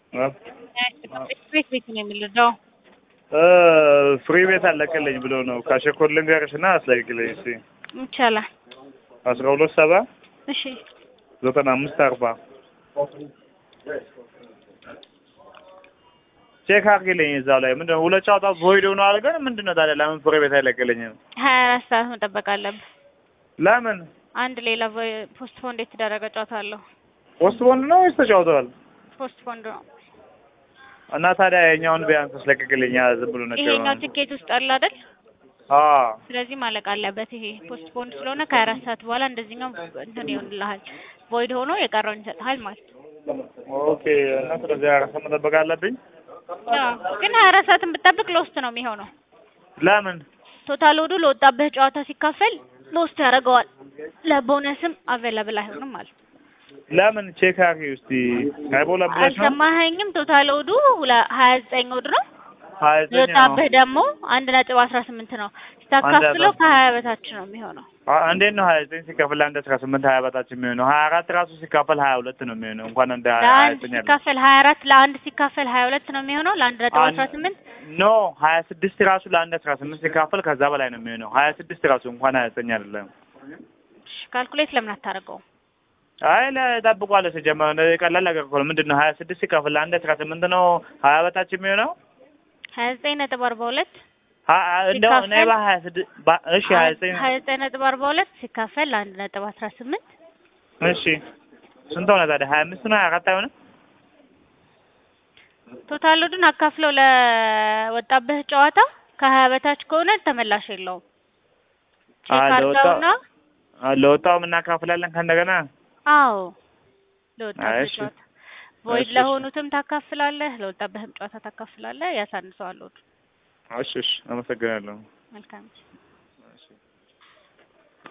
ቤት ቤት ነው የምንረዳው። ፍሪ ቤት አለቀልኝ ብሎ ነው ካሸኮር ልንገርሽ እና አስለቅልኝ እስኪ ይቻላል። አስራ ሁለት ሰባ እሺ ዘጠና አምስት አርባ ቼክ አድርጊልኝ እዛው ላይ ምንድን ነው ሁለት ጨዋታ ቮይድ ሆነዋል ግን ምንድን ነው ታዲያ ለምን ፍሪ ቤት አይለቅልኝም ሀያ አራት ሰዓት መጠበቅ አለብህ። ለምን አንድ ሌላ ፖስት ፎንድ የተደረገ ጨዋታ አለው። ፖስት ቦንድ ነው ወይስ ተጫውተዋል ፖስት ፎንድ ነው። እና ታዲያ የኛውን ቢያንስ አስለቅቅልኝ ዝም ብሎ ነጭ ይሄኛው ትኬት ውስጥ አለ አይደል? አዎ ስለዚህ ማለቅ አለበት። ይሄ ፖስት ፖንድ ስለሆነ ከሀያ አራት ሰዓት በኋላ እንደዚህኛው እንትን ይሆንልሃል። ቮይድ ሆኖ የቀረውን ይሰጥሃል ማለት ነው። ኦኬ እና ስለዚህ አራት ሰዓት መጠበቅ አለብኝ አዎ፣ ግን ሀያ አራት ሰዓትን ብትጠብቅ ሎስት ነው የሚሆነው። ለምን ቶታል ወዱ ለወጣበት ጨዋታ ሲካፈል ሎስት ያደርገዋል። ለቦነስም አቬለብል አይሆንም ማለት ነው። ለምን ቼክ አድርጊ እስኪ አይቦላ ብለሽ ነው አልሰማኸኝም? ቶታል ወዱ ሀያ ዘጠኝ ወድ ነው ሀያ ዘጠኝ ነው የወጣብህ ደግሞ አንድ ነጥብ አስራ ስምንት ነው። ስታካፍለው ከሀያ በታች ነው የሚሆነው። አ- እንዴት ነው ሀያ ዘጠኝ ሲካፈል አንድ አስራ ስምንት ሀያ በታች የሚሆነው? ሀያ አራት ራሱ ሲካፈል ሀያ ሁለት ነው የሚሆነው። እንኳን እንደ ሀያ ለአንድ ዘጠኝ አለ ሲካፈል ሀያ አራት ለአንድ ሲካፈል ሀያ ሁለት ነው የሚሆነው። ለአንድ ነጥብ አንድ- አስራ ስምንት ኖ ሀያ ስድስት ራሱ ለአንድ አስራ ስምንት ሲካፈል ከዛ በላይ ነው የሚሆነው። ሀያ ስድስት ራሱ እንኳን ሀያ ዘጠኝ አይደለም። ካልኩሌት ለምን አታደርገውም? አይ ለጠብቋለ ሲጀመር እንደዚህ ቀላል ነገር እኮ ነው። ምንድን ነው ሀያ ስድስት ሲካፈል ለአንድ አስራ ስምንት ነው ሀያ በታች የሚሆነው? ሀያ ዘጠኝ ነጥብ አርባ ሁለት ሀ- እንደው እኔ ሲካፈል- በሀያ ስድስት በ- እሺ ሀያ ዘጠኝ ሀያ ዘጠኝ ነጥብ አርባ ሁለት ሲካፈል ለአንድ ነጥብ አስራ ስምንት እሺ ስንት ሆነ ታዲያ? ሀያ አምስት ነው ሀያ አራት አይሆንም? ቶታል ወዱን አካፍለው ለወጣብህ ጨዋታ ከሀያ በታች ከሆነ ተመላሽ የለውም። ቼክ አዎ፣ ለወጣው- አድርገውና አ- ለወጣውም እናካፍላለን ከእንደገና አዎ ለወጣብህ እሺ። ጨዋታ ቮይድ እሺ፣ እሺ። ለሆኑትም ታካፍላለህ፣ ለወጣብህም ጨዋታ ታካፍላለህ። ያሳንሰዋል ወዱ። እሺ እሺ አመሰግናለሁ። መልካም